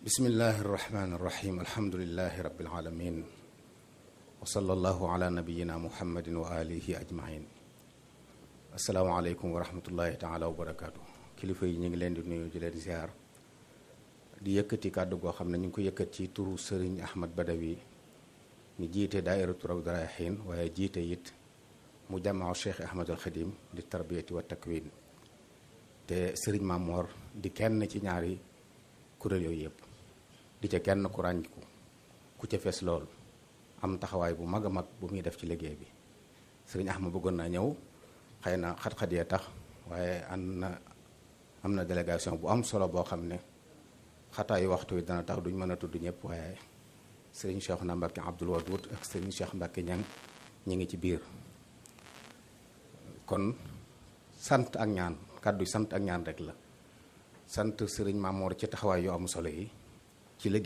bismillahi irrahmani irrahim alhamdulilahi rabbil alamin wa sallallahu ala nabiyina muhammadin wa alihi ajmain asalaamaaleykum wa rahmatullahi taala wa barakaatu kilifa yi ñu ngi leen di nuyu di leen ziar di yëkkati kàddu goo xam ne ñu ngi ko yëkkat ci turu sëriñ ahmad badawi ñu jiite daairatu rawdu rayaahiin waaye jiite it mu jamaa cheikh ahmadul xadim di tarbiyati wa takwin te sëriñ Mamor di kenn ci ñaari kuréel yooyu yëpp di ca kenn ku ràññiku ku ca fees lool am taxawaay bu mag a mag bu muy def ci liggéey bi sëriñ Ahmad bëggoon naa ñëw xëy na xat-xat yee tax waaye am na am na délégation bu am solo boo xam ne xataayu waxtu wi dana tax duñ mën a tudd ñëpp waaye sëriñ Cheikh na Mbacke Abdoul Wadoud ak sëriñ Cheikh Mbacke ñang ñi ngi ci biir kon sant ak ñaan kàddu sant ak ñaan rek la sant sëriñ Mamor ci taxawaay yu am solo yi ci liggéey